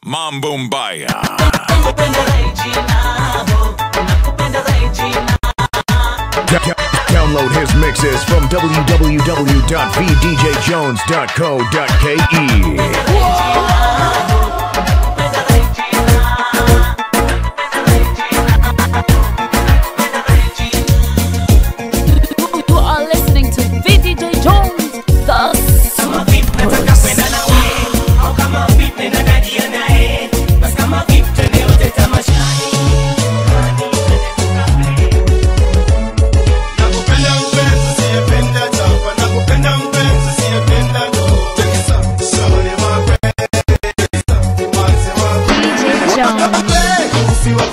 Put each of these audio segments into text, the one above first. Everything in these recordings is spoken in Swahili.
Mambo Mbaya. Download his mixes from www.vdjjones.co.ke. You are listening to VDJ Jones, the DJ Jones.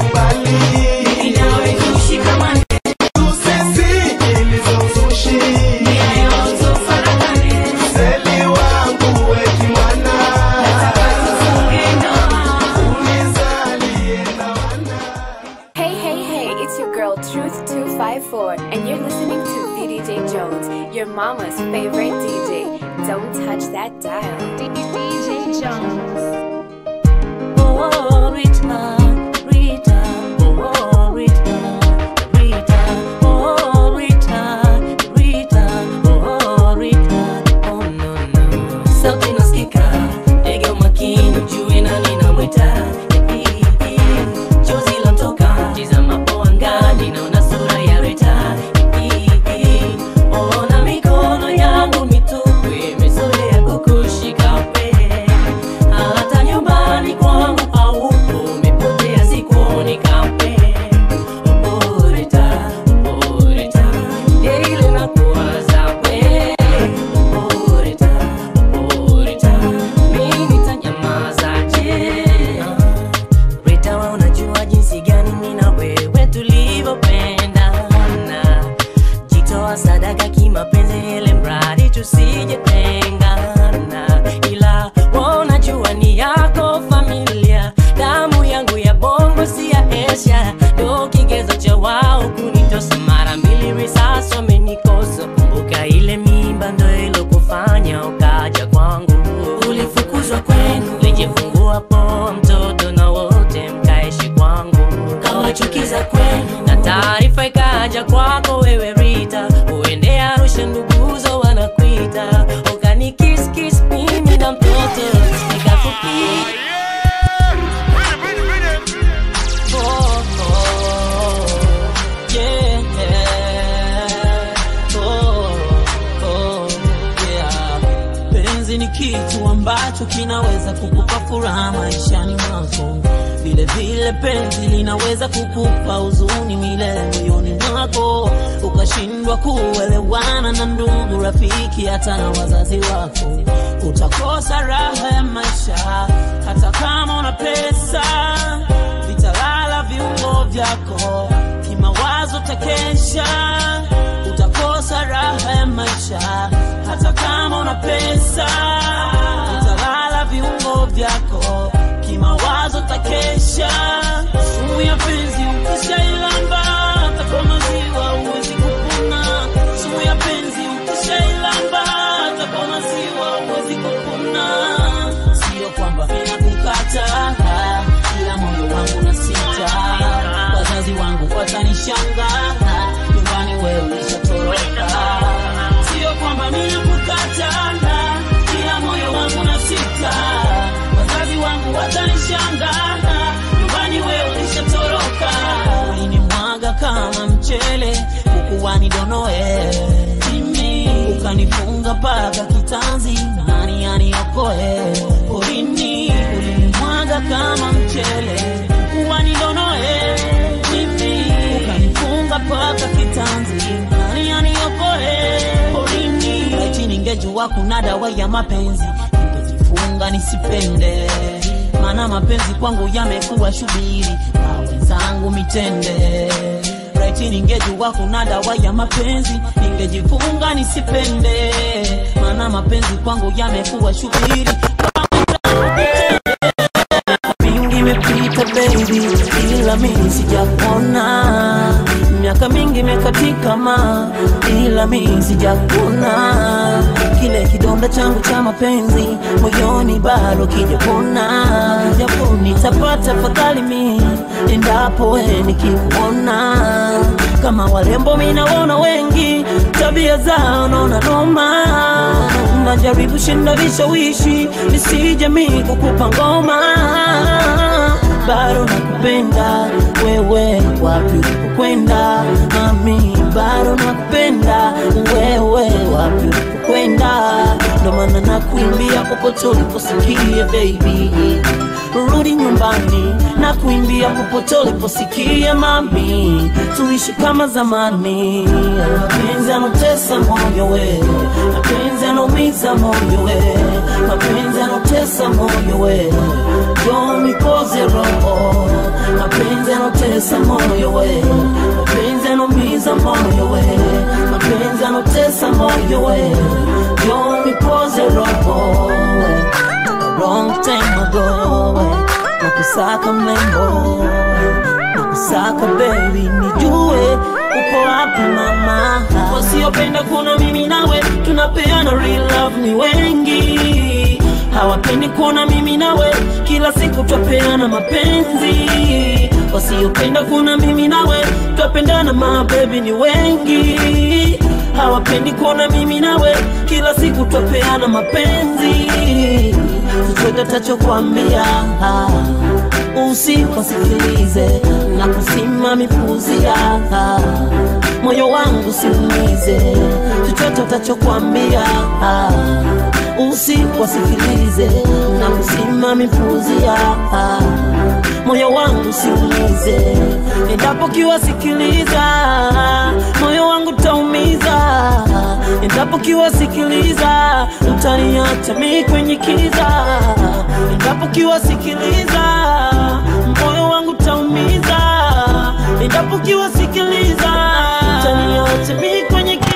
Hey, hey, hey, it's your girl Truth254, and you're listening to VDJ Jones, your mama's favorite DJ. Don't touch that dial. DJ Jones. Oh, Rita, Rita, oh, Rita, Rita, oh, Rita, Rita, oh, Rita, oh, no, no. Sauti nasikika, tega umakini, ujue nani namwita. Chozi lantoka, tizamapo angani, naona sura ya Rita. Ona mikono yangu mitupu, imezoea kukushika we hata nyumbani kwangu haupo, umepotea sikuoni kamwe. Oporeta, oporeta, ile nakuwaza we. Oporeta, oporeta, mimi nitanyamazaje? Rita, wewe unajua jinsi gani mimi na wewe tulivyopendana jitoa sadaka kimapenzi ile mradi tusijatengana ila wewe unajua ni yako familia damu yangu ya bongo si ya esha ndo kigezo cha wao kunitosa mara mbili risasi wamenikosa kumbuka ile mimba ndo ilokufanya ukaja kwangu ulifukuzwa kwenu lijifungua poa mtoto na wote mkaishi kwangu kawachukiza kwenu na taarifa ikaja kwako wewe Rita uende Arusha nduguzo wanakuita ukani kiss kiss mimi na mtoto nikakupi Oh, oh, yeah. Oh, oh, yeah. penzi ni kitu ambacho kinaweza kukupa furaha maishani mwako vile vile penzi linaweza kukupa huzuni milele moyoni mwako ukashindwa kuelewana na ndugu rafiki hata na wazazi wako utakosa raha ya maisha hata kama una pesa vitalala viungo vyako kimawazo takesha utakosa raha ya maisha hata kama una pesa utalala viungo vyako kimawazo takesha sumu ya penzi ukishailamba hata kwa maziwa huwezi kupona sumu ya penzi ukishailamba hata kwa maziwa huwezi kupona sio kwamba ninakukata ila moyo wangu na sita wazazi wangu watanishanga nyumbani wewe ulishatoroka sio kwamba ninakukata ila moyo wangu na sita wazazi wangu watanishanga nyumbani wewe ulishatoroka ulinimwaga kama mchele ukuwa nidonoe mimi ukanifunga paka kitanzi nani aniokoe porini ulinimwaga kama mchele ukuwa nidonoe mimi ukanifunga paka kitanzi nani aniokoe porini laiti ningejua kuna dawa ya mapenzi ningejifunga nisipende maana mapenzi kwangu yamekuwa shubiri na wenzangu mitende raiti ningejua kuna dawa ya mapenzi ningejifunga nisipende maana mapenzi kwangu yamekuwa shubiri mingi imepita baby ila mimi sijakona miaka mingi imekatika ma ila mimi sijakona kile kidonda changu cha mapenzi moyoni bado kijapona japo tapata fadhali mi endapo we nikikuona kama warembo minaona wengi tabia zao naona noma najaribu shinda vishawishi nisije mi kukupa ngoma bado nakupenda wewe wapi ulipokwenda mami bado nakupenda wewe wapi ulipokwenda ndo maana nakuimbia popote uliposikia baby rudi nyumbani na kuimbia popote uliposikia mami tuishi kama zamani mapenzi anotesa moyo we mapenzi anaumiza moyo we mapenzi anotesa moyo we jo nikoze roho mapenzi anotesa moyo we mapenzi anaumiza moyo we mapenzi anotesa moyo we jo nikoze roho wrong time ago nakusaka mlembo nakusaka baby nijue upo wapi mama wasiopenda kuona mimi nawe tunapeana real love ni wengi hawapendi kuona mimi nawe kila siku twapeana mapenzi wasiopenda kuona mimi nawe twapendana mabebi ni wengi hawapendi kuona mimi nawe kila siku twapeana mapenzi chochote tachokwambia usikosikilize na kusimamipuzia moyo wangu siumize chochote utachokwambia usikosikilize na kusimamipuzia moyo wangu siumize endapo kiwasikiliza moyo wangu taumiza endapo kiwasikiliza utaniacha mi kwenye kiza endapo kiwasikiliza moyo wangu taumiza endapo kiwasikiliza utaniacha mi kwenye kiza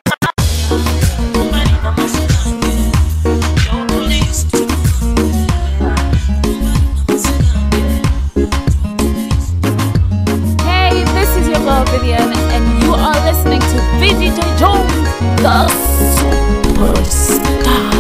Hey, this is your girl Vivian, and you are listening to VDJ Jones, the superstar.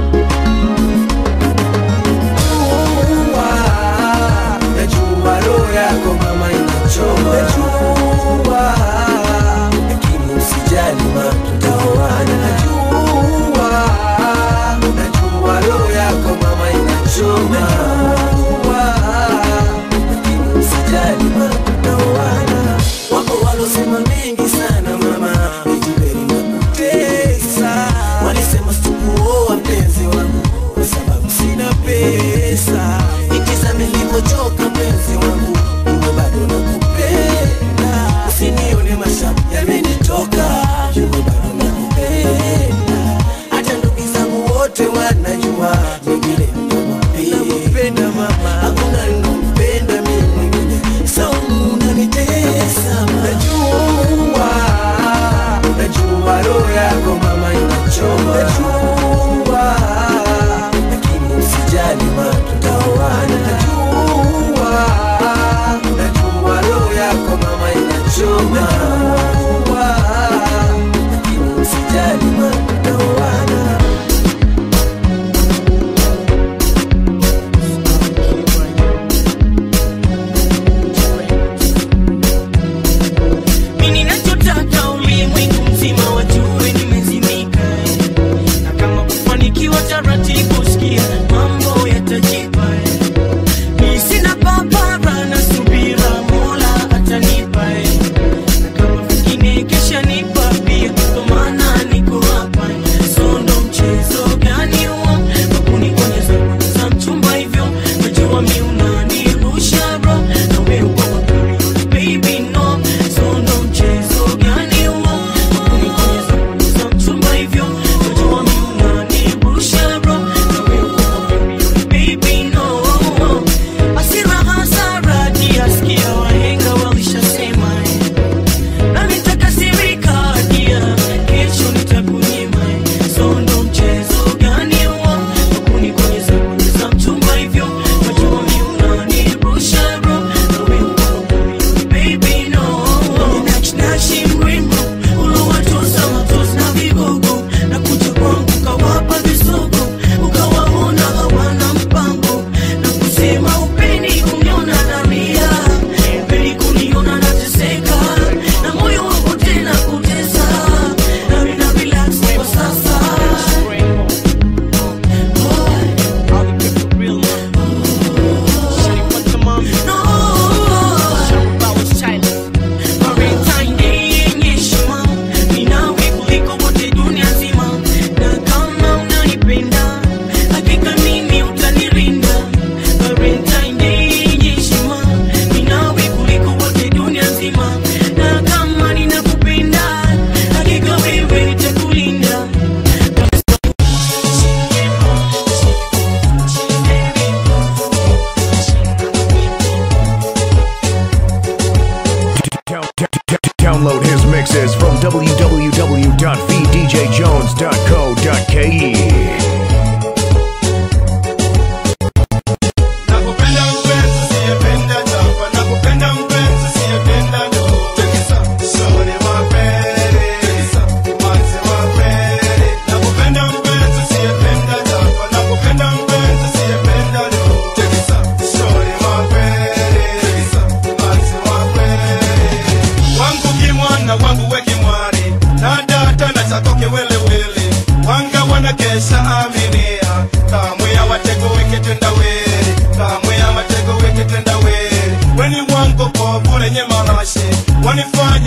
Najua roho yako mama inachoma, najua, lakini usijali ma tutaoana. Najua, najua roho yako mama inachoma, najua, lakini usijali ma tutaoana. Wapo walosema mengi sana mama, ijiberi na kutesa, walisema sikuoa mpenzi wangu kwa sababu sina pesa ikiza nilivyochoka mpenzi wangu uwe bado nakupenda usinione mashamu yamenitoka uwe bado nakupenda hata ndugu zangu wote wanajua mingine nakupenda mama hakuna ninampenda mimi mwingine saumu unanitesa najua najua roho yako mama inachoma najua lakini usijali ma tutaoana najua najua roho yako mama inachoma najua lakini usijali ma tutaoana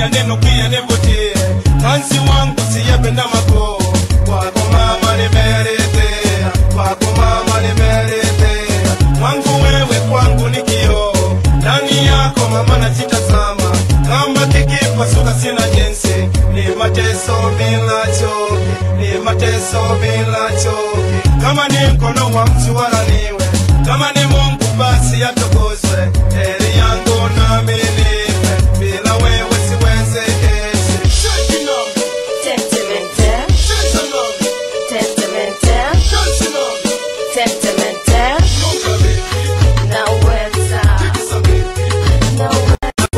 fanya neno pia nivutie kansi wangu siyependa mako kwako mama nimeridhia kwako mama nimeridhia mwangu wewe kwangu ni kioo ndani yako mama najitazama kama kikipasuka sina jinsi ni mateso bila choki ni mateso bila choki kama ni mkono wa mtu wala niwe kama ni mungu basi atukuzwe heri yangu nami nipe bila wewe siweze ishi Shakinam, Sentimental, shakinam, sentimental, shakinam, sentimental, nobody, naweza, sabiti. naweza.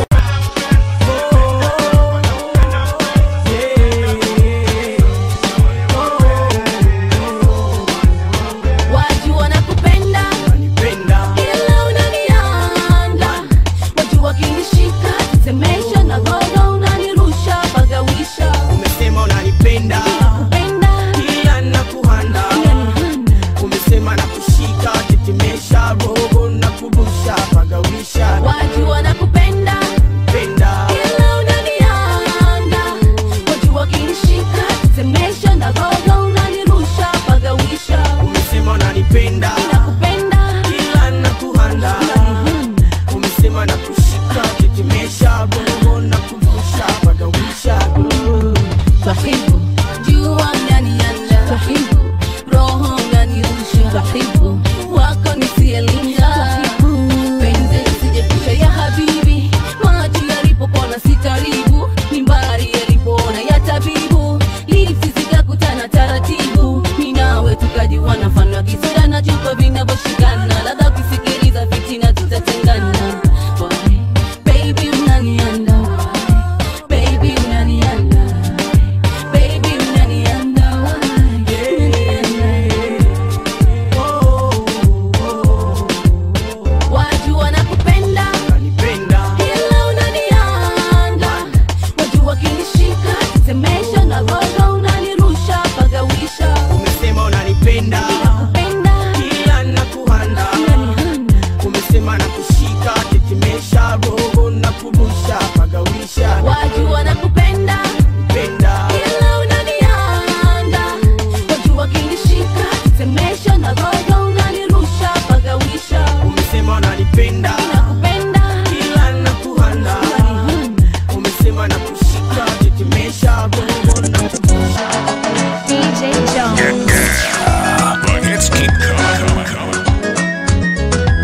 Watu wanakupenda ila unanianda, watu wakinishika tetemesha na gogo unanirusha pagawisha umesema unanipenda penda kila nakuhanda umesema na kushika tetemesha roho na kubusha pagawisha watu wanakupenda penda ila unanianda, watu wakinishika tetemesha na gogo unanirusha pagawisha umesema unanipenda nakupenda kila nakuhanda umesema na kushika tetemesha roho na kubusha pagawisha Twahibu, jua unanianda Twahibu, roho unanirusha Twahibu, wako nisielinda Penzi lisijepusha ya habibi Macho yalipopona sitaribu Mimbari yalipoona ya tabibu Lipsi zikakutana taratibu Minawe tukajiwana mfano wa kisura na chupa vinavyoshikana Ladha ukisikiliza fitina tutatengana Why? Baby unanianda Why? Baby unanianda Baby unanianda Watu wanakupenda unanipenda ila unanianda Watu wakinishika tetemesha na roho unanirusha pagawisha umesema unanipenda Nakupenda kila nakuhanda unanihanda umesema na kushika tetemesha roho na kubusha pagawisha Watu wanakupenda penda ila unanianda Watu wakinishika tetemesha na roho unanirusha pagawisha umesema unanipenda Nakupenda kila nakuhanda unanihanda umesema na kushika tetemesha roho na kubusha DJ Jones. The hits keep coming, coming, coming.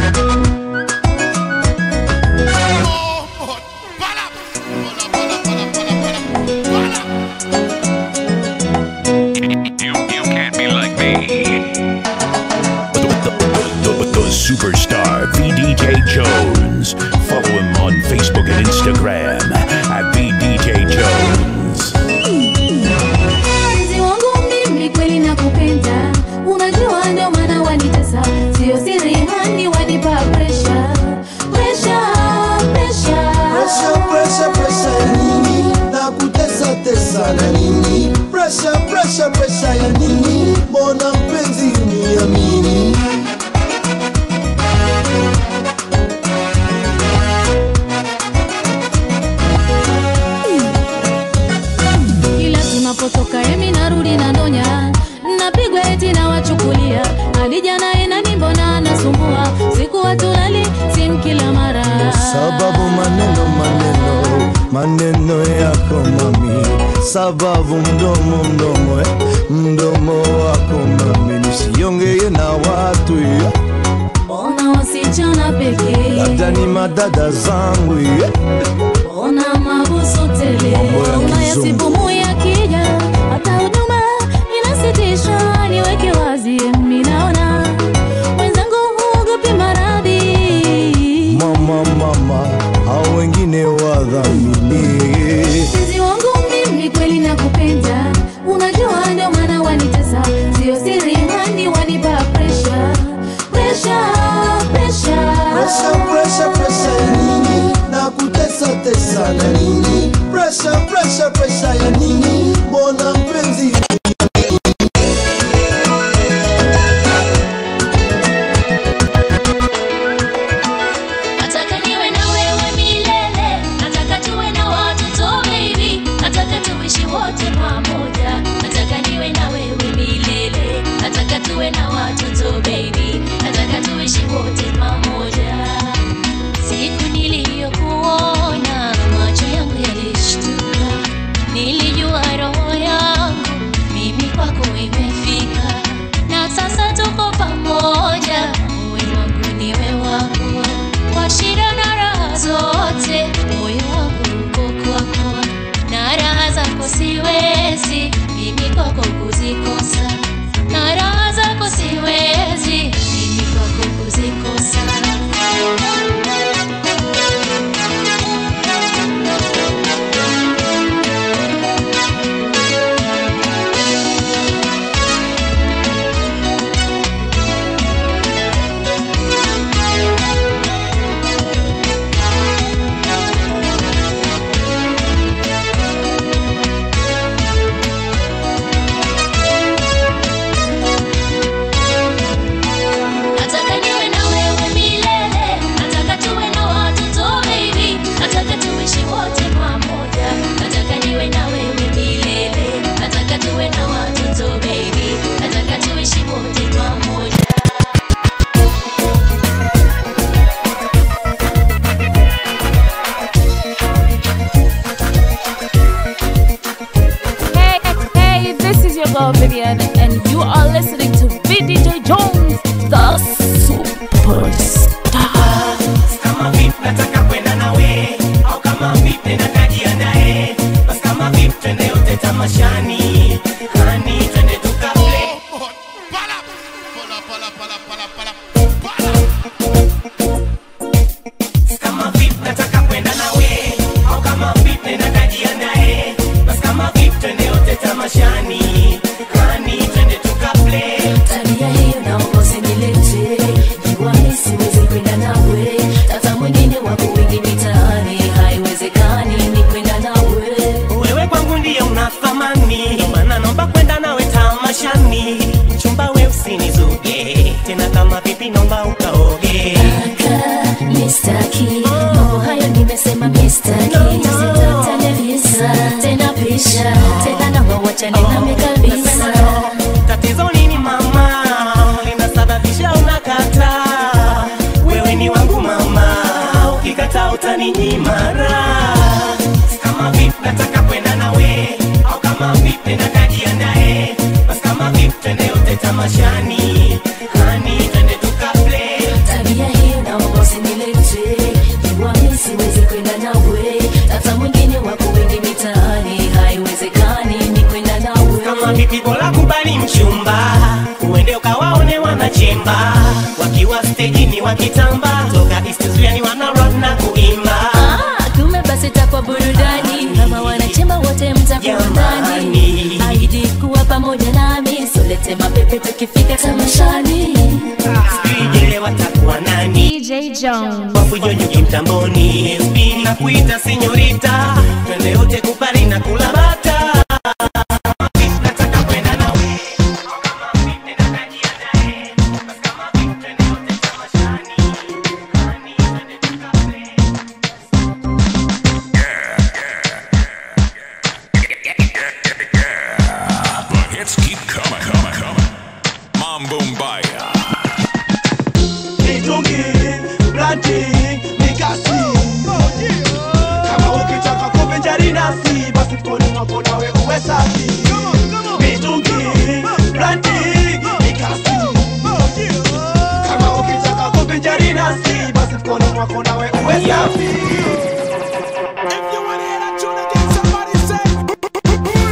You, you can't be like me. The, the, the, the superstar VDJ Jones. Follow him on Facebook and Instagram at VDJ Jones. Mpenzi wangu mimi kweli nakupenda, unajua ndio maana wanitesa, sio siri hani wanipa pressure, pressure, pressure. Presha, presha, presha ya nini? Na kutesa tesa na nini? Presha, presha, presha ya nini? Mbona mpenzi uniamini? Kila tunapotoka emi narudi na ndonya, napigwa eti na wachukulia, alija naye nani mbona anasumbua, siku watulali simu kila mara. Sababu maneno maneno maneno yako mami, sababu mdomo mdomo eh, mdomo wako mami, nisiongeye na watu eh, Ona wasichana pekee, labda ni madada zangu eh. ona mabusu tele, Mambo ya unayasibu kizungu. moyo akija, hata huduma inasitisha. Niweke wazi, mimi naona wenzangu huogopi maradhi. Mama mama, hao wengine wadhamini Mpenzi wangu mimi kweli nakupenda, unajua ndio maana wanitesa, sio siri hani wanipa pressure, pressure, pressure. Presha, presha, presha ya nini? Na kutesa tesa na nini? Presha, presha, presha ya nini? Mbona mpenzi Nataka niwe na wewe milele, nataka tuwe na watoto wengi. utaninyima raha. kama vipi nataka kwenda nawe au kama vipi na najiandae basi kama vipi twende yote tamashani hani twende tukaplay tabia hii naomba usinilete jua mi siwezi kwenda nawe hata mwingine wako wengi mitaani haiwezekani ni kwenda nawe kama vipi bora kubali mchumba uende ukawaone wanachemba wakiwa stejini wakitamba toka istuzuani wanarod na kuimba Ah, kumbe basi takwa burudani kama wanachemba wote mtakuwa ndani aidi kuwa pamoja nami solete mapepe tukifika tamashani sijele watakuwa nani DJ Jones. wafujo nyingi mtamboni SP na kuita sinyorita twende yote kupari na kula bata nataka kwenda nawe The hits keep coming, coming, coming. Mambo Mbaya. mitungi brandi mikasi kama ukitaka kuvinjari nasi basi mkoni mwako nawe uwe safi mitungi brandi mikasi kama ukitaka kuvinjari nasi basi mkoni mwako nawe uwe safi If you wanna hear that tune again, somebody say,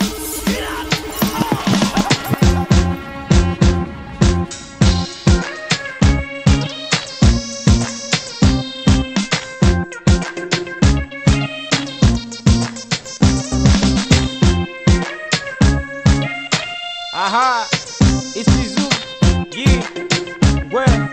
Aha, it's Izu. Yeah, well.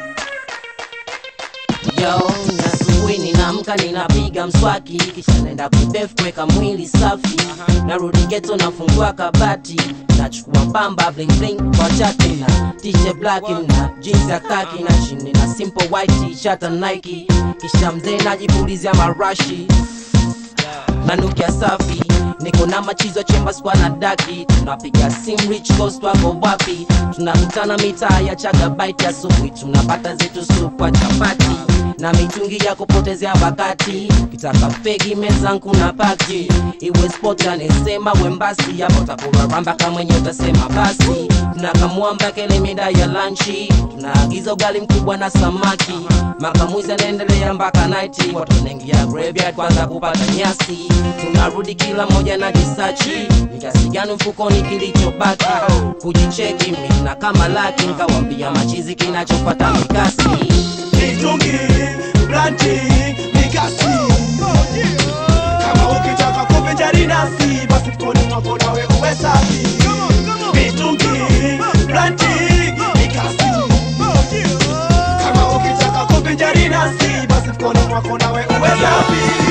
Yo, asubuhi ninaamka ninapiga mswaki kisha naenda kubef kuweka mwili safi narudi geto nafungua kabati nachukua pamba bling bling kwa chati na t-shirt black na jeans ya kaki na chini na simple white t-shirt na Nike kisha mzee najipulizia marashi nanukia safi niko na machizo chemba skwa na daki tunapiga sim rich coast wako wapi tunakutana mitaa ya chagabaiti asubuhi tunapata zetu supu kwa chapati na mitungi ya kupotezea wakati kitaka fegi mezangu na paki iwe sport anesema wembasi yapo takuraramba kamwenye utasema basi tunakamwamba kele mida ya lanchi tunaagiza ugali mkubwa na samaki makamuzi anaendelea mpaka naiti watu wanaingia graveyard kwanza kupata nyasi tunarudi kila moja na jisachi ni kiasi gani mfukoni kilichobaki kujicheki mi na kama laki nkawambia machizi kinachopata mikasi mitungi brandi mikasi kama ukitaka kuvinjari nasi basi mkoni mwako nawe uwe safi mitungi brandi mikasi kama ukitaka kuvinjari nasi basi mkoni mwako nawe uwe safi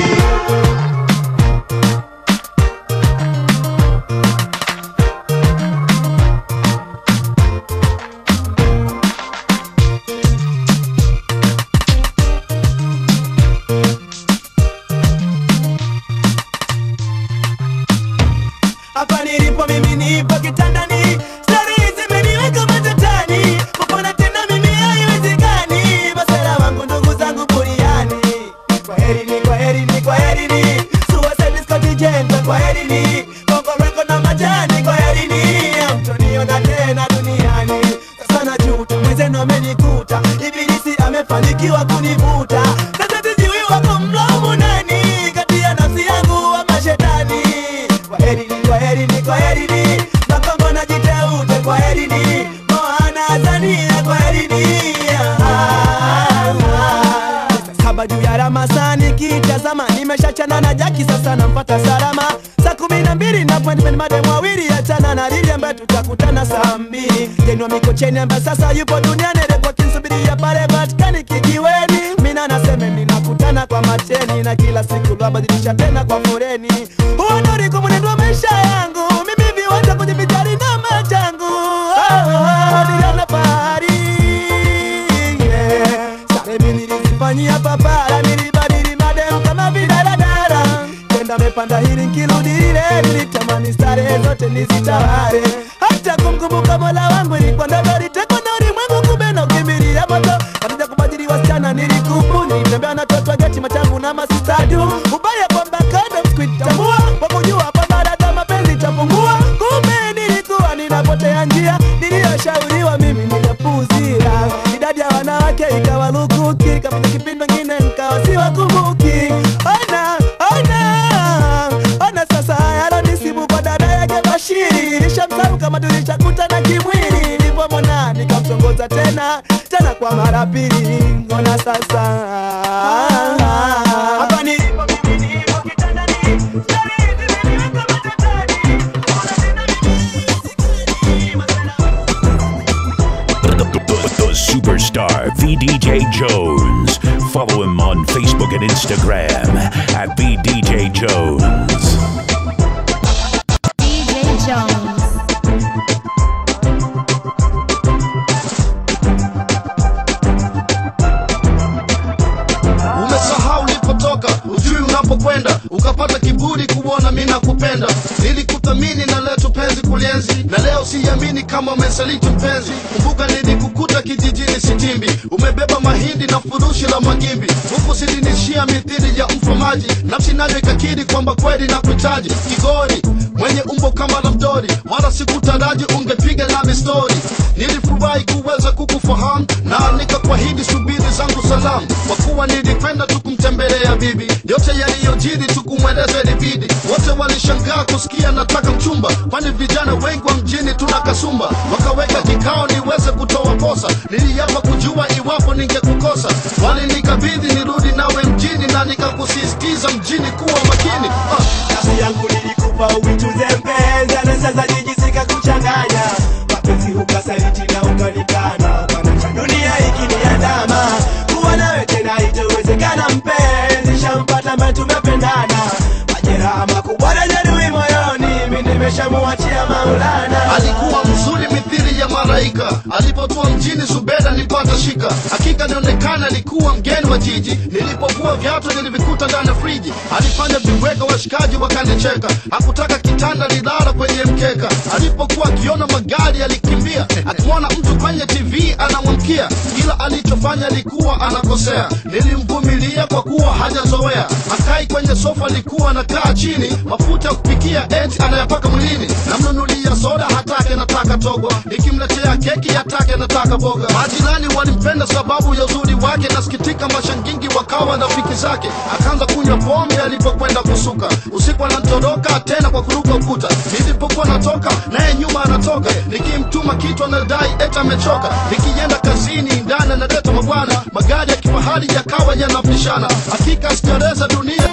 hapa nilipo mimi nipo kitandani stari zimeniweka matatani kupona tena mimi haiwezekani masera wangu ndugu zangu buriani kwa heri ni kwa heri ni kwa heri ni suicide Scott Jenta kwa heri ni Bongo Record na majani kwa heri ni hamtoniona tena duniani sasa najuta mwenzenu amenikuta ibilisi amefanikiwa kunivuta sasa sijui wako mlaumu nani kati ya nafsi yangu wa mashetani kwa heri ni kwa heri ni kwa heri ni makongo na jiteute kwa heri ni moana zania kwa heri ni saba juu ya ramasani kitazama nimeshachana na jaki sasa nampata salama saa kumi na mbili na appointment madem wawili achana na lili ambaye tutakutana saa mbili jenwa mikocheni ambaye sasa yupo duniani repoti nsubiria pale patikani kijiweni mina naseme ninakutana kwa mateni na kila siku lwabadilisha tena kwa foreni uonoriku mwenendo wa maisha yangu mimi viwanja kujivijari na machangu oh, oh, niliona fahari yeah. Sare mimi nilizifanyia papara, nilibadili madem kama vidaradara. Tenda mepanda hili nkirudi lile, nilitamani starehe zote nizitawale. Hata kumkumbuka Mola wangu ilikuwa ndoto, litekwa na ulimwengu, kumbe na ukimbilia moto. Katika kubadili wengi wasichana nilikubu nilitembea na toto wa geti machangu na masistadu ubaya kwamba condoms kuitambua kwa kujua kwamba dada mapenzi chapungua kumbe nilikuwa ninapotea njia niliyoshauriwa mimi nilipuuzia idadi ya wanawake ikawa lukuki kapita kipindi ngine nkawa siwakumbuki ona ona ona sasa yalonisibu kwa dada yake Bashiri nishamsahau kama tulishakutana kimwili nilipomwona nikamtongoza tena tena kwa mara pili ona sasa hapa nilipo mimi nipo kitandani The, the superstar VDJ Jones. Follow him on Facebook and Instagram at VDJ Jones. DJ Jones. umesahau ulipotoka ujui unapokwenda ukapata kiburi kuona mi nakupenda nilikuthamini na leto penzi kulienzi na leo siamini kama umesaliti mpenzi kumbuka nilikukuta kijijini sitimbi umebeba mahindi na furushi la magimbi huku silinishia mithili ya mfamaji nafsi nayo ikakiri kwamba kweli na kuhitaji kigori mwenye umbo kama la mdori wala sikutaraji ungepiga nami stori nilifurahi kuweza kukufahamu na nikakwahidi subiri zangu salamu kwa kuwa nilipenda tukumtembelea bibi yote yaliyojiri tukumweleza ilibidi wote walishangaa kusikia nataka mchumba kwani vijana wengi wa mjini tuna kasumba wakaweka kikao niweze kutoa posa niliapa kujua iwapo ningekukosa walinikabidhi nirudi nawe mjini na nikakusisitiza mjini kuwa makini ah. kazi yangu nilikupa uichuze mpenzi na sasa jijisika kuchanganya mapenzi ukasaliti na ukanikana Bwana, dunia ikiniandama kuwa nawe tena itawezekana mpenzi shampata ambaye tumependana majeraha makubwa na jeruhi moyoni mi nimeshamuachia maulana alikuwa mzuri mithili ya malaika alipotua mjini zubeda nipata shika hakika nionekana alikuwa mgeni wa jiji nilipokuwa viatu nilivikuta ndani ya friji alifanya viweka washikaji wakanicheka hakutaka kitanda nilala kwenye mkeka alipokuwa akiona magari alikimbia akimwona mtu kwenye tv anamwamkia kila alichofanya alikuwa anakosea nilimvumilia kwa kuwa hajazoea akai kwenye sofa alikuwa anakaa chini mafuta ya kupikia eti anayapaka mwilini namnunulia soda hatake nataka togwa nikimletea keki hatake nataka boga majirani walimpenda sababu ya uzuri wake nasikitika mashangingi wakawa rafiki zake akaanza kunywa pombe alipokwenda kusuka usiku anatoroka tena kwa kuruka ukuta nilipokuwa natoka naye nyuma anatoka nikimtuma kitu anadai eti amechoka nikienda kazini ndani analeta mabwana magari ya kifahari yakawa yanapishana hakika sijareza dunia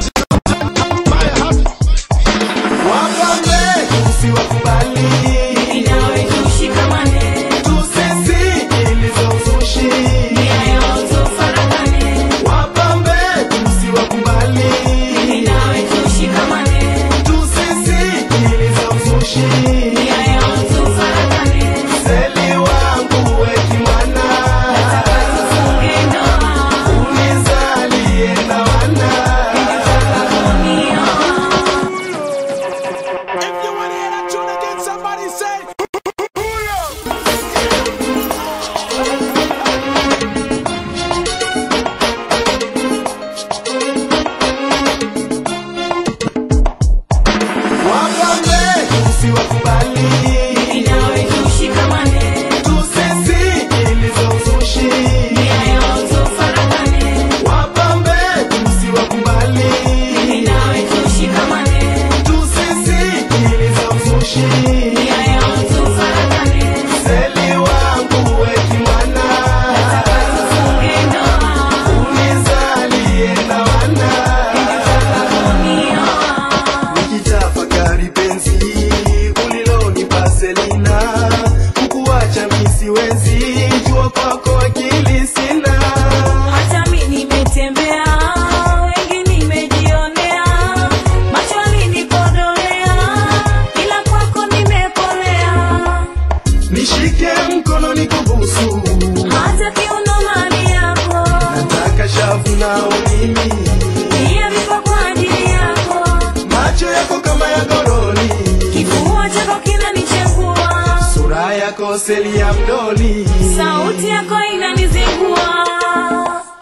wapambe usiwakubali Inawe tushikamane, tusisi ilizozushi nia yote ufarakane. wapambe usiwakubali Inawe tushikamane, tusisi ilizozushi nia yote ufarakane. seli wangu wekimwana Tufunge ndoa, unizalie na wana wapambe usiwakubali Inawe tushikamane, tusisi ilizozushi nia yote ufarakane. wapambe usiwakubali Inawe tushikamane, tusisi ilizozushi nia yote ufarakane. seli wangu wekimwana Tufunge ndoa, unizalie na wana nikitafakari penzi ulilonipa Selina, kukuacha mi siwezi, jua kwako akili sina. Hata mi nimetembea, wengi nimejionea, macho alinikodolea, ila kwako nimekolea. Nishike mkono nikubusu, Hata kiuno mali yako, nataka shavu nao mimi, pia viko kwa ajili yako. macho yako kama ya goroli, Kifua chako kinanichengua, sura yako seli ya mdoli, sauti yako inanizingua.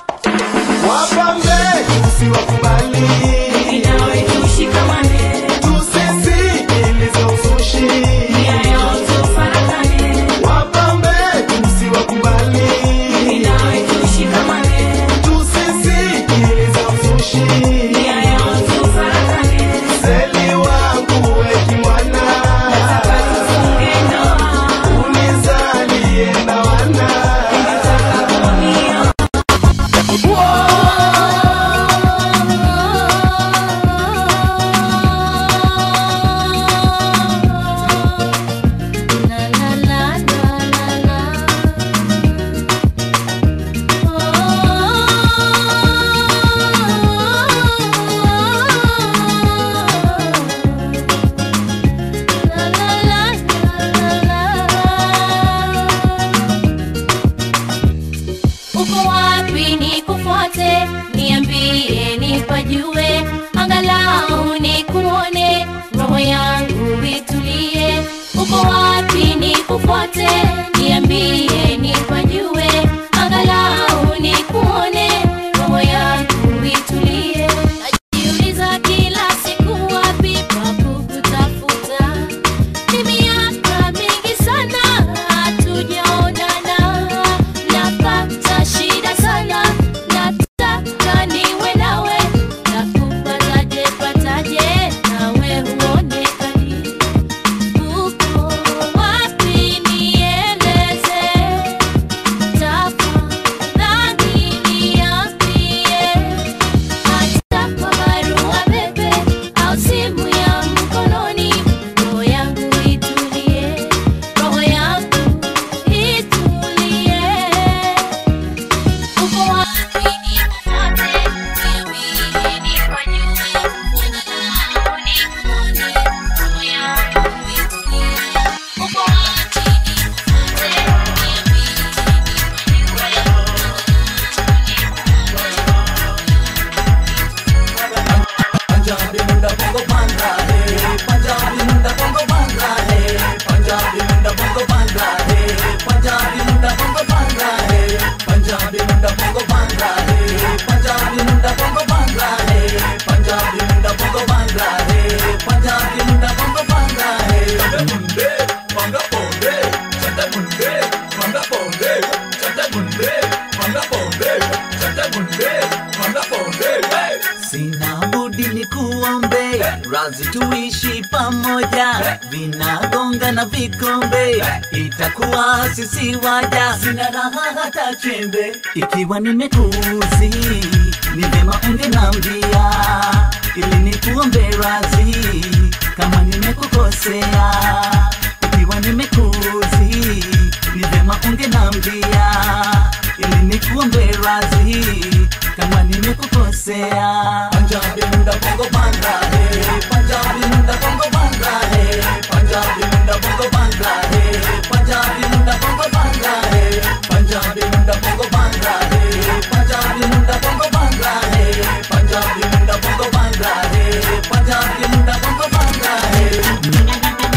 wapambe usiwakubali nawe tushikamane tusisikilize uzushi nia yote ufarakane wapambe usiwakubali nawe tushikamane tusisikilize uzushi nia yote ufarakane seli wangu wekimwana tufunge ndoa unizalie na wana uko wapi nikufuate niambie nipajue angalau nikuone roho yangu itulie uko wapi nikufuate niambie nipajue angalau nikuone roho yangu itulie najiuliza kila siku wapi pa kukutafuta ni miaka mingi sana hatujaonana napata shida sana nataka niwe nawe nakupataje pataje nawe huonekani uko wapi nieleze tafadhali niambie hata kwa barua pepe au simu ya mkononi roho yangu itulie roho yangu itulie uko wapi nikufuate niambie nifanyue angalau nikuone roho yangu itulie uko wapi nikufuate niambie Punjabi Munda bongo banga hey Punjabi Munda bongo banga hey Punjabi Munda bongo banga hey Punjabi Munda bongo banga hey Punjabi Munda bongo banga hey Punjabi Munda bongo banga hey Punjabi Munda bongo banga hey Punjabi Munda bongo banga hey Munde banga bonde chata Munde banga bonde chata Munde banga bonde chata Munde banga bonde hey Sina budi ni kuombe razi tuishi pamoja, vinagonga na vikombe, itakuwa sisi waja. Sina raha hata chembe, ikiwa nimekuzi ni vyema ungenambia, ili nikuombe razi kama nimekukosea. Ikiwa nimekuzi ni vyema ungenambia, ili nikuombe razi kama nimekukosea. Punjabi munda bongo banga hey, Punjabi munda bongo banga hey, Punjabi munda bongo banga hey, Punjabi munda bongo banga hey, Punjabi munda bongo banga hey, Punjabi munda bongo banga hey, Punjabi munda bongo banga hey, Punjabi munda bongo banga hey.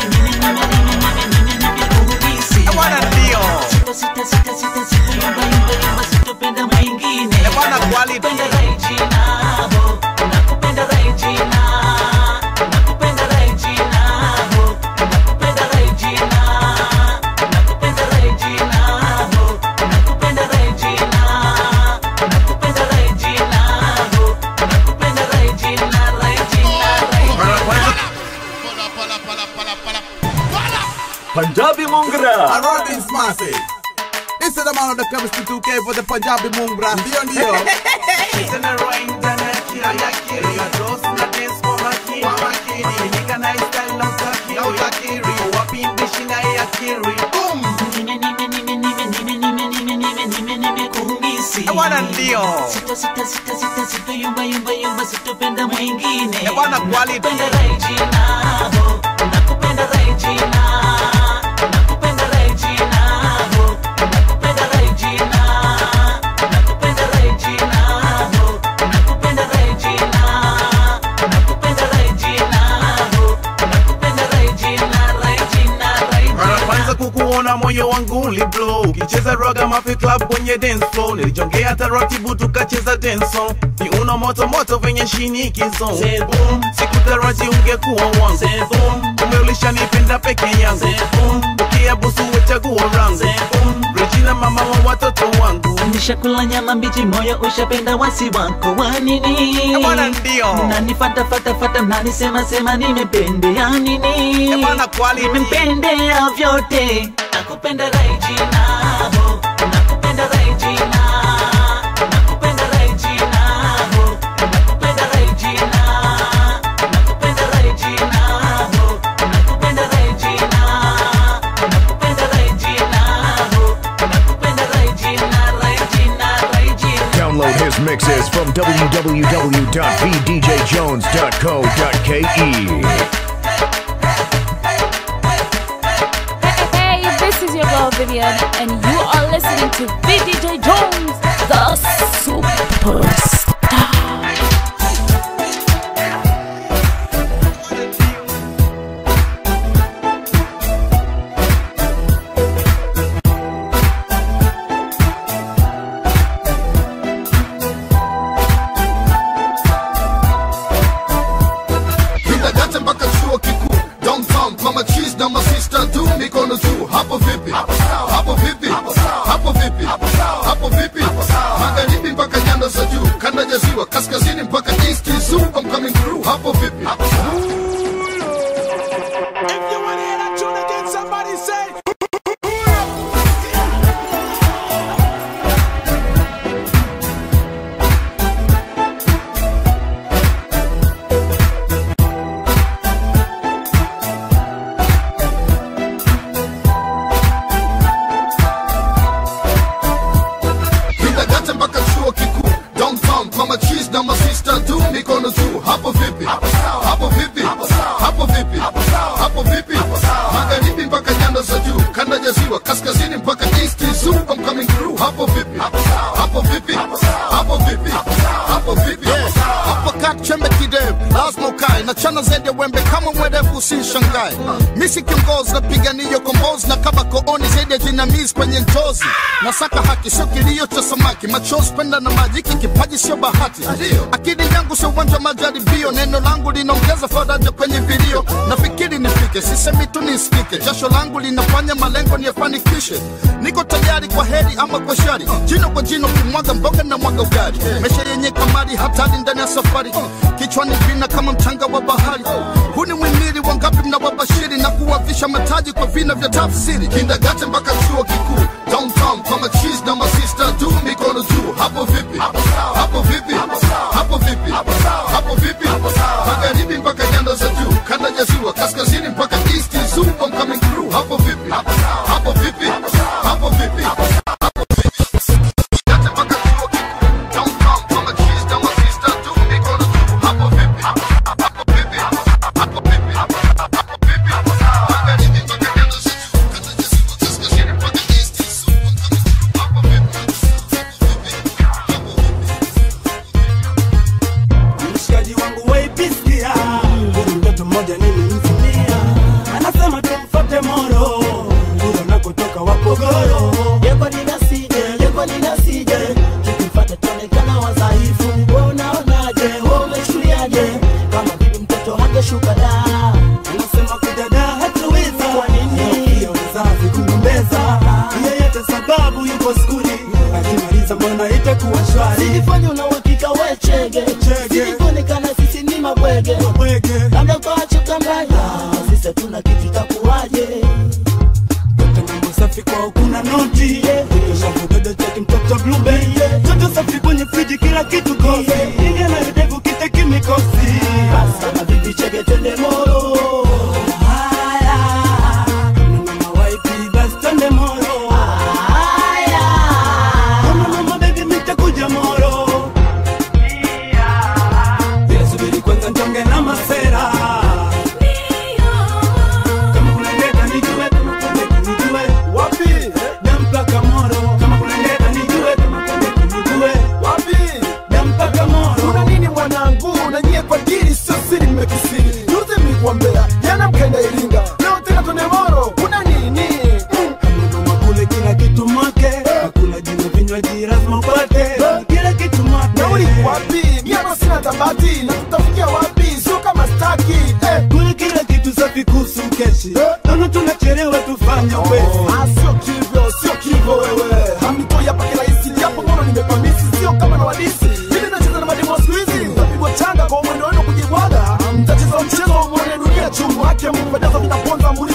Bwana ndio. Sita sita sita sita sita yumba yumba yumba sitopenda mwingine. Bwana quality. Nakupenda Regina, ho. Nakupenda Regina. Nakupenda Regina, ho. Nakupenda Regina. Nakupenda Regina, ho. Nakupenda Regina. Nakupenda Regina, ho. Nakupenda Regina, Regina, Regina. Punjabi Mungra. I wrote this massive. This is the man of the chemistry 2K for the Punjabi Mungra. Ndio ndio. Bwana ndio. Sita sita sita sita sita yumba yumba yumba sitopenda mwingine. Bwana quality. Nakupenda Regina, ho. Nakupenda Regina. Nakupenda Regina, ho. Nakupenda Regina. Nakupenda Regina, ho. Nakupenda Regina. Nakupenda Regina, ho. Nakupenda Regina, Regina, Regina. Mara kwanza kukuona na moyo wangu uliblow ukicheza roga mafi club kwenye dance floor nilijongea taratibu tukacheza dance song viuno moto moto venye shinikizo sikutaraji ungekuwa wangu kumbe ulishanipenda peke yangu ukiabusu wechaguo rangu Regina mama wa watoto wangu nishakula nyama mbichi moyo ushapenda wasi wako wa nini bwana ndio nanifata fata fata nanisema sema nimependea nini bwana kwali nimempendea vyote nakupenda Regina ho nakupenda Regina nakupenda Regina ho nakupenda Regina nakupenda Regina ho nakupenda Regina nakupenda Regina ho nakupenda Regina Regina Regina Download his mixes from www.vdjjones.co.ke. Hey, this is your girl Vivian, and you are listening to VDJ Jones, the superstar. Kindagate mpaka chuo kikuu downtown kwa machis na masista tu mikono juu hapo vipi hapo vipi hapo vipi hapo vipi magharibi mpaka nyanda za juu kanda ya ziwa kaskazini mpaka east zoo I'm coming through hapo vipi Somebody say Kindagate mpaka chuo kikuu downtown kwa machis na masista tu mikono juu hapo vipi hapo vipi hapo vipi hapo vipi magharibi mpaka nyanda za juu kanda ya ziwa kaskazini mpaka east zoo I'm coming through hapo vipi hapo vipi hapo vipi hapo vipi hapo kat chembe kidevu lazima ukae na chana zaidi ya wembe kama mwerevu usishangae misi kiongozi napigania kombozi na kama kooni zaidi ya jinamizi kwenye njozi nasaka haki sio kilio cha samaki machozi penda na maji hiki kipaji sio bahati akili yangu sio uwanja wa majaribio neno langu linaongeza faraja kwenye vilio nafikiri nifike sisemi tu nisikike jasho langu linafanya malengo niyafanikishe niko tayari kwa heri ama kwa shari jino kwa jino kimwaga mboga na mwaga ugali mesha yenye kamari hatari ndani ya safari kichwani vina kama mchanga wa bahari huu ni mwimili wangapi mnawabashiri na kuwavisha mataji kwa vina vya tafsiri kindagate mpaka chuo kikuu downtown kwa machis na masista tu mikono juu hapo vipi hapo vipi hapo vipi hapo vipi magharibi mpaka nyanda za juu kanda ya ziwa kaskazini mpaka east zoo I'm coming through hapo vipi hapo vipi hapo vipi mshikaji wangu waipisia huyu mtoto mmoja nilimfunia anasema tumfate moro huyo nakotoka wapogoro Yeko ninasije, yeko ninasije, tukifata tuonekana wadhaifu. Wewe unaonaje, wewe umechukuliaje? Kama bibi mtoto hangeshuka da. anasema kudada hatuweza Kwa nini? hiyo mzazi kugombeza yeyote sababu yuko skuli akimaliza mbona itakuwa shwari Silifanya una uhakika we chege, silikuonekana sisi ni mabwege, labda ukawachoka mbaya, sisi hatuna kitu itakuwaje? mambo safi kwao kuna noti shavudodo cheki mtoto blube toto safi kwenye friji kila kitu kosi ingia na videvu kiteki mikosi Basi kama bibi chege twende moro. haya mama waipi basi twende moro haya kama mama bebi mitakuja moro Bila subiri kwanza ntonge na masera kama kuna ndeta nijue kama kuna ndeta nijue wapi dampaka moro kama kuna ndeta nijue kama kuna ndeta nijue wapi dampaka moro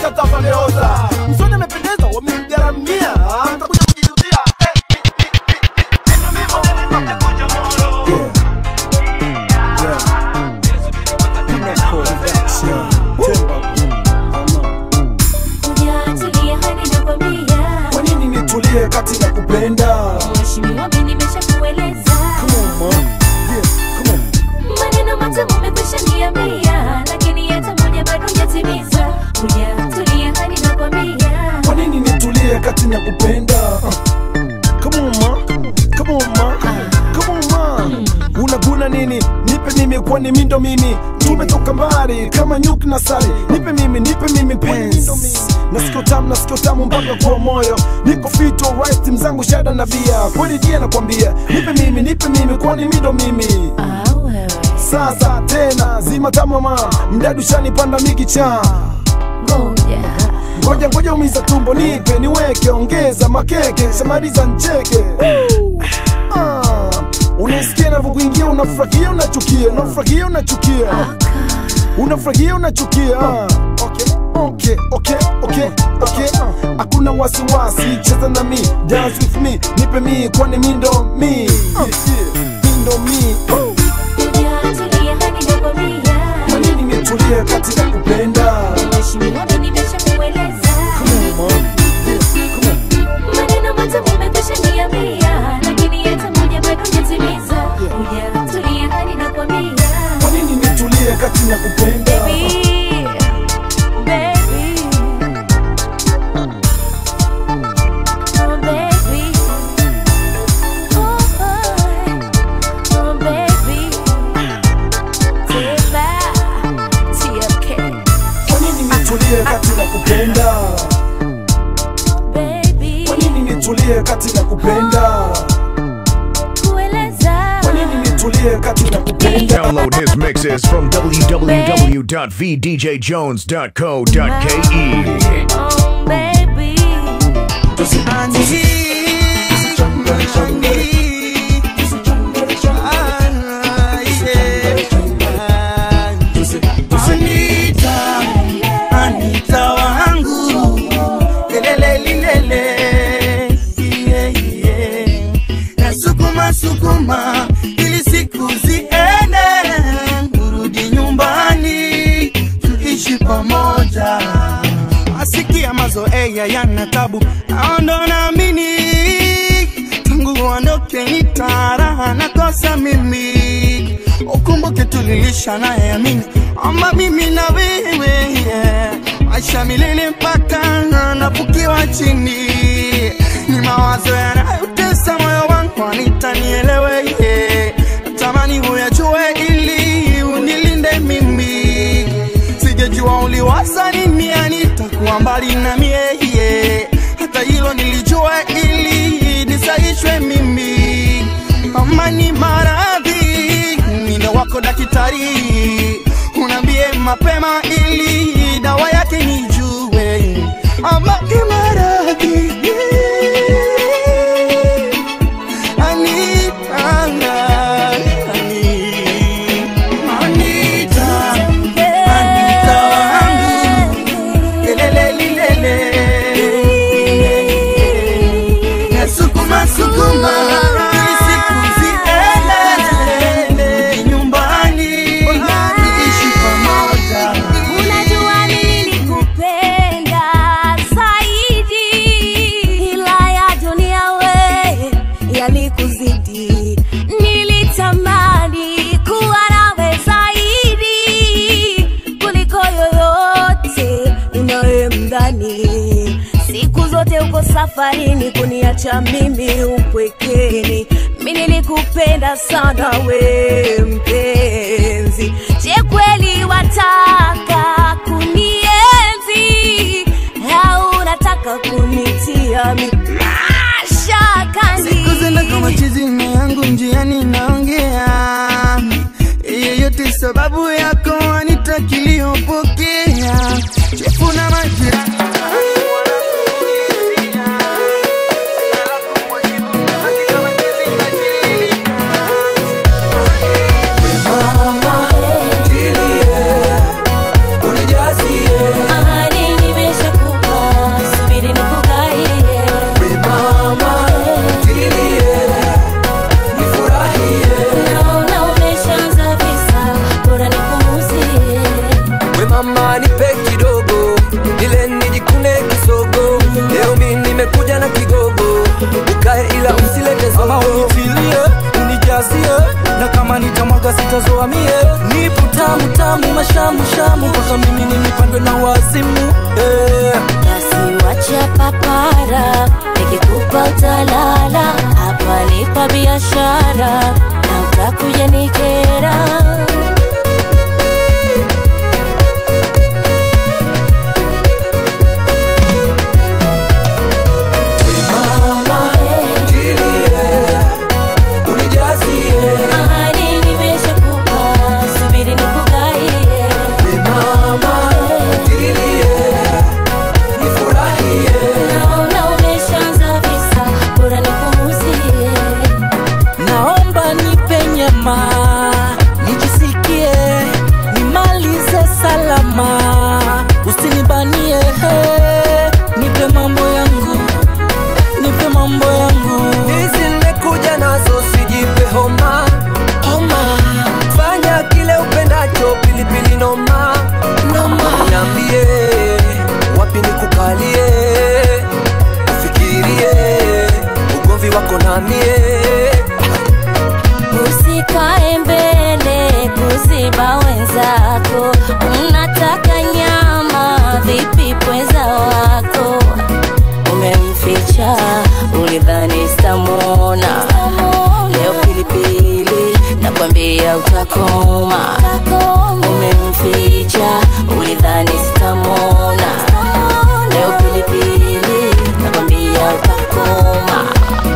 kisha tafandeoza msoni amependeza wamemgaramia Ah, mtakuja kujijutia Hujatulia hadi nakwambia. kwa nini nitulie kati na kupenda Mheshimiwa, mimi nimeshakueleza. Maneno matamu umekwisha niambia, lakini hata moja bado hujatimiza. Hujatulia hadi nakwambia. kwa nini nitulie kati na kupenda Come on, ma. Come on, ma. Come on, ma. unaguna nini nipe mimi kwani mindo mimi tumetoka mbali kama nyuki na sari nipe mimi nipe mimi pens nasikio tamu nasikio tamu mpaka kwa moyo niko fit alright mzangu shada na bia kweli dia nakwambia nipe mimi nipe mimi kwani mindo mimi sasa tena zima tamama mdadu shanipanda mikicha ngoja ngoja umiza tumbo nipe niweke ongeza makeke shamaliza ncheke Ah, unasikia navyokuingia unafurahia unachukia unafurahia unachukia unafurahia unachukia Ah, okay, okay, okay, okay, okay. hakuna wasiwasi cheza na mi dance with me nipe mi kwani mi ndo mi Ah, mi ndo mi Oh. Hujatulia hadi nakwambia. kwa nini nitulie kati ya kupenda Mheshimiwa, mimi nimeshakueleza. Maneno matamu umekwisha niambia, lakini hata moja bado hujatimiza. Hujatulia hadi nakwambia. kwa nini nitulie kati ya kupenda Baby, baby. Oh, baby. Oh, oh, oh, baby. Tiba, TFK. kwa nini nitulie kati ya kupenda kwa nini nitulie kati ya kupenda Kueleza. kwa nini nitulie kati ya kupenda Download his mixes from www.vdjjones.co.ke. Oh, baby. Anita, Anita wangu lelele lilele yeah, yeah. Nasukuma sukuma ili siku ziende, urudi nyumbani tuishi pamoja. Asikia mazoea yana tabu, naondo naamini tangu uondoke nitaraha nakosa mimi ukumbuke tulilisha naye amini ama mimi na wewe yeah. maisha milele mpaka nafukiwa chini ni mawazo yanayotesa moyo wangu anitanielewe yeah. natamani huyajue ili unilinde mimi sijajua uliwaza nini anitakuwa mbali na mie yeah. hata hilo nilijua ili nisaishwe mimi amani maradhi mino wako daktari unaambie mapema ili dawa yake nijue amani maradhi Anitanga, Anita, Anita wangu, lelele lilele. Nasukuma sukuma ili siku ziende nyumbani tuishi pamoja. Unajua nilikupenda zaidi, ila ya dunia we yalikuzidi. Nilitamani kuwa nawe zaidi kuliko yoyote unayemdhani. Siku zote uko safarini kuniacha mimi upwekeni. Mi nilikupenda sana we mpenzi, je kweli wataka kunienzi au unataka kunitia mi mashakani? Siku zenda kama chizi na yangu njiani naongea yeyote sababu yako Anita kiliyopokea chefu na majirani Ahadi nimesha nitazoa mie nipo tamu tamu mashamu shamu mpaka mimi nimipandwe na wazimu eh. basi wacha papara nikikupa utalala hapa nipa biashara na utakuja nikera Ahadi nimeshakupa, subiri nikugaie. Naona umeshaanza visa, bora nikuuzie. naomba nipe nyama nijisikie nimalize salama usinibanie he. nipe mambo yangu nipe mambo yangu hizi nimekuja nazo sijipe homa homa fanya kile upendacho pilipili noma noma niambie wapi nikukalie ufikirie ugomvi wako namie Usikae mbele kuziba wenzako, unataka nyama vipi pweza wako? Umemficha ulidhani sitamwona, leo pilipili nakwambia utakoma. Umemficha ulidhani sitamwona, leo pilipili nakwambia utakoma.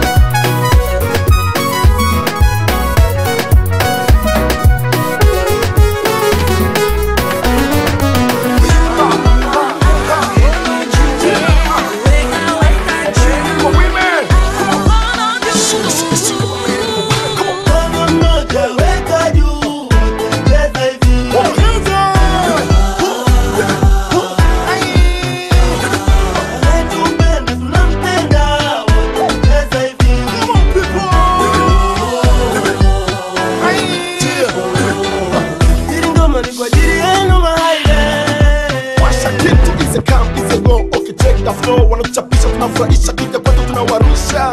Washa kitu ize kam ize go ukicheka flow wanakuchapisha tunafurahisha kika kwetu tunawarusha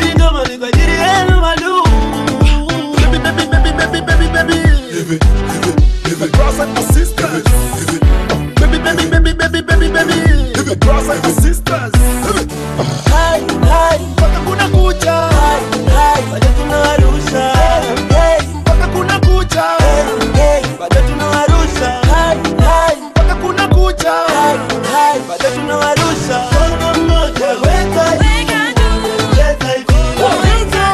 Baby, baby, baby, baby, baby, baby. Baby, brothers and sisters. Baby, baby, baby, baby, baby, baby. Brothers and sisters. Hai, hai, mpaka kuna kucha. Hai, hai, bado tunawarusha. Hey, mpaka kuna kucha. Hey, hey, bado tunawarusha. Hai, hai, mpaka kuna kucha. Hai, hai, bado tunawarusha. Mkono mmoja weka juu. Weka juu. Weka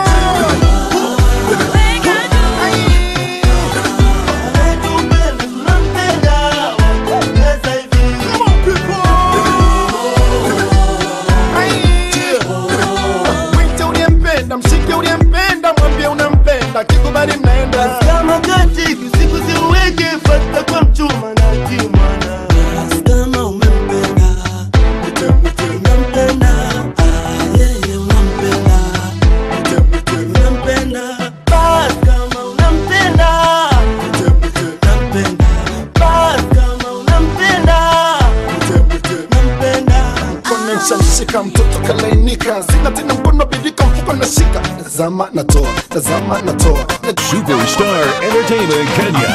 Mwite uliyempenda, mshike uliyempenda, mwambie unampenda, kikubali mnaenda. Kama katika siku ziweke, fata kwa mchuma na kimwana. Kama umempenda, mwite mwite unampenda, ah, yeye unampenda, mwite mwite unampenda. Basi kama unampenda, mwite mwite unampenda. Basi kama unampenda, mwite mwite unampenda. Mkono nishamshika mtoto kalainika, sina tena mkono bidika, mfuko nashika. Tazama natoa, tazama natoa. Superstar Entertainment Kenya.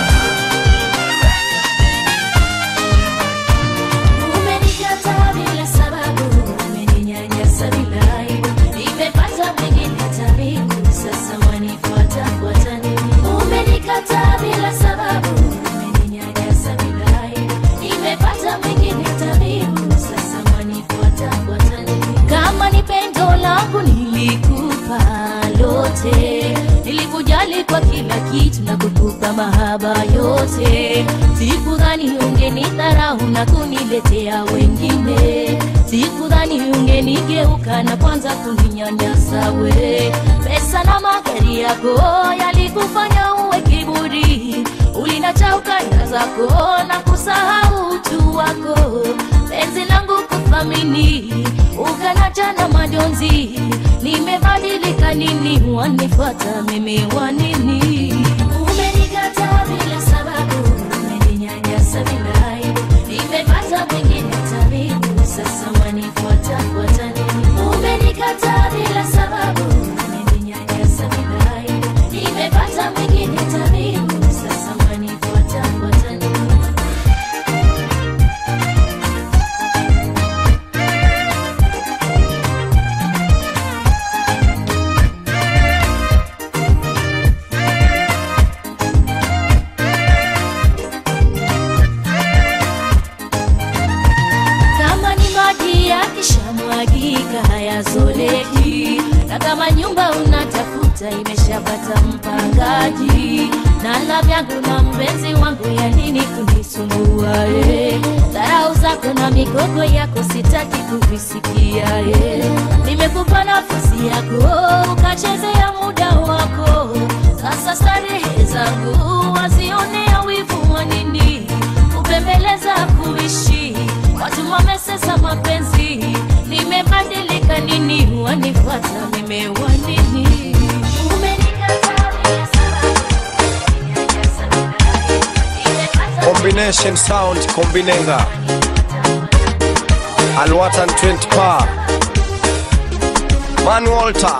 Umenikataa bila sababu, umeninyanyasa bila aibu. Nimepata mwingine tabibu, sasa wanifuata fuata nini? Umenikataa bila sababu, umeninyanyasa bila aibu. Nimepata mwingine tabibu, sasa wanifuata fuata nini? Kama ni pendo langu nilikupa lote, nilikujali kwa kila kitu na kukupa mahaba yote. Sikudhani ungenidharau na kuniletea wengine, sikudhani ungenigeuka na kwanza kuninyanyasa we. Pesa na magari yako yalikufanya uwe kiburi, ulinacha ukanda zako na kusahau utu wako. Penzi langu kuthamini, ukanacha na majonzi. Nimebadilika nini? Wanifuata mimi wa nini? Umenikataa bila sababu, umeninyanyasa bila aibu. Nimepata mwingine tabibu, sasa wanifuata fuata nini? Umenikataa bila sababu, umeninyanyasa bila aibu. Nimepata mwingine tabibu, sasa hata imeshapata mpangaji nala vyangu na mpenzi wangu ya nini kunisumbua eh. dharau zako na migogo yako sitaki kuvisikia eh. nimekupa nafasi yako ukachezea muda wako sasa starehe zangu wazionea wivu wa nini kupembeleza kuishi watu wamesesa mapenzi nimebadilika nini wanifuata nimewa nini combination sound kombinenga alwatan 20 pa man walter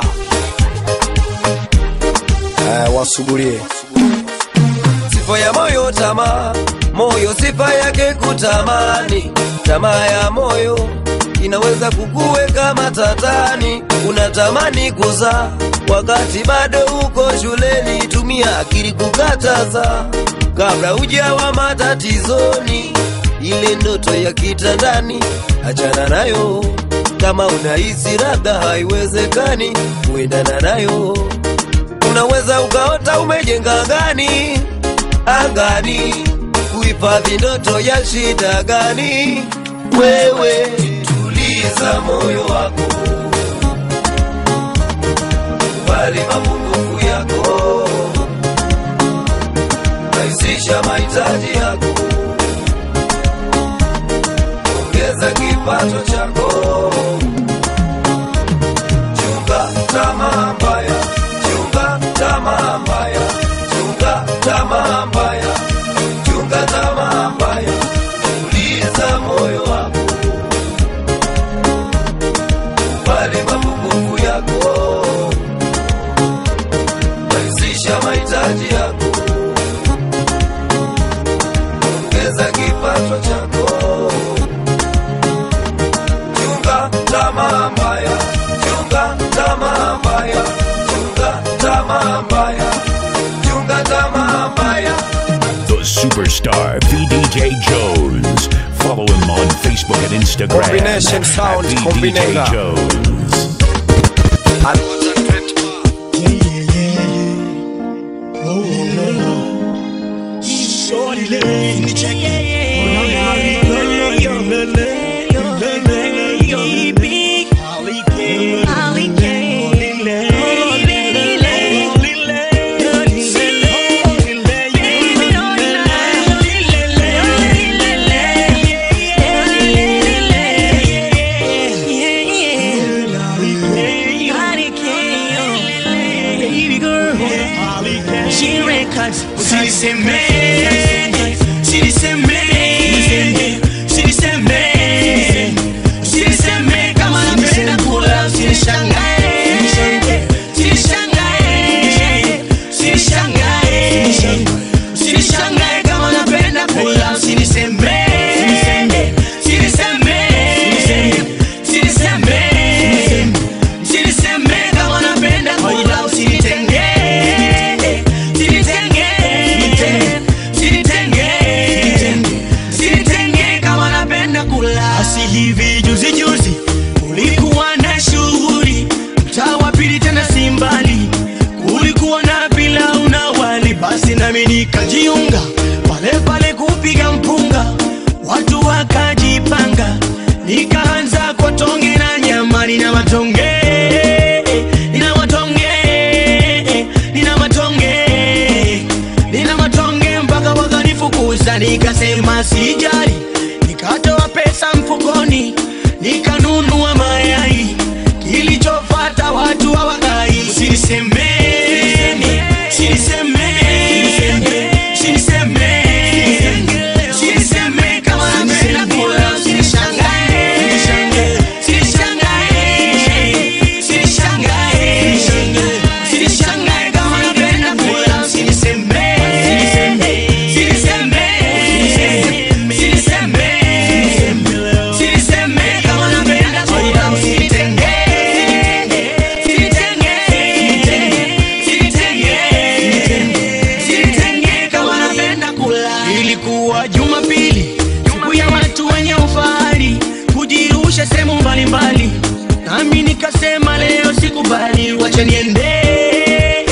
eh, wasugulie sifa ya moyo tamaa moyo sifa yake kutamani tamaa ya moyo inaweza kukuweka matatani unatamani kuzaa wakati bado uko shuleni tumia akili kukataza kabla ujawa matatizoni ile ndoto ya kitandani achana nayo kama unahisi labda haiwezekani kuendana nayo unaweza ukaota umejenga gani angani kuhifadhi ndoto ya shida gani wewe tuliza moyo wako kubali mapungufu yako rahisisha mahitaji yako ongeza kipato chako chunga tamaa mbaya chunga tamaa mbaya chunga tamaa mbaya chunga tamaa mbaya tuliza moyo wako kubali mapungufu yako rahisisha mahitaji yako ongeza kipato chako chunga tamaa mbaya chunga tamaa mbaya chunga tamaa mbaya chunga tamaa mbaya The superstar VDJ Jones. Follow him on Facebook and Instagram Combination at sound, VDJ combinenga. Jones. Shorty, let me check Baby girl, she records. She say man, she say man, she say man, she say man. Kama napenda kula, usinishangae, usinishangae, usinishangae, usinishangae. Kama napenda kula, usiniseme, usiniseme, usiniseme, usiniseme. Kama napenda kula, usinitenge, usinitenge, usinitenge, usinitenge. Kama napenda kula, asi hivi juzi juzi kulikuwa na shughuli mtaa wa pili tena si mbali kulikuwa na pilau na wali basi nami nikajiunga pale pale kupiga mpunga watu wakajipanga nikaanza kwa tonge na nyama nina matonge nina matonge nina matonge nina matonge mpaka wakanifukuza nikasema sijali nikatoa pesa mfukoni nikanunua mayai kilichofata watu hawakai usinisemeni usinisemeni usinisemeni usiniseme kama napenda kula usinishangae usinishangae usinishangae usinishangae kama napenda kula usiniseme usiniseme usiniseme usiniseme kama napenda kula usinitenge usinitenge usinitenge usinitenge kama napenda kula ilikuwa jumapili siku ya watu wenye ufahari kujirusha sehemu mbalimbali nami nikasema leo sikubali wacha niende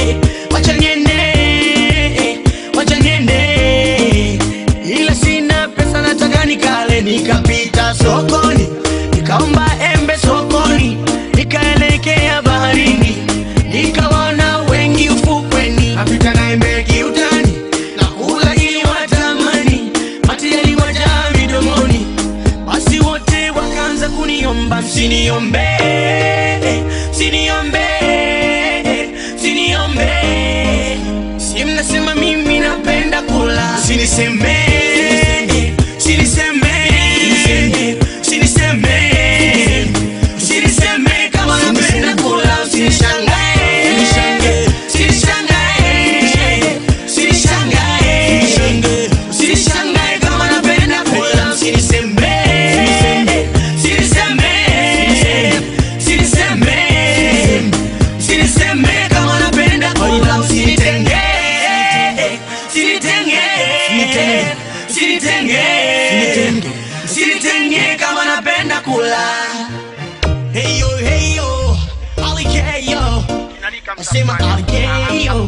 usiniombe usiniombe usiniombe si mnasema mimi napenda kula usiniseme usiniseme usiniseme usiniseme kama napenda kula usinishangae usinishangae usinishangae usinishangae kama napenda kula usiniseme usiniseme usiniseme usiniseme kama napenda kula usinitenge usinitenge usinitenge usinitenge kama napenda kula Hey yo, hey yo, alikeyo Nasema alikeyo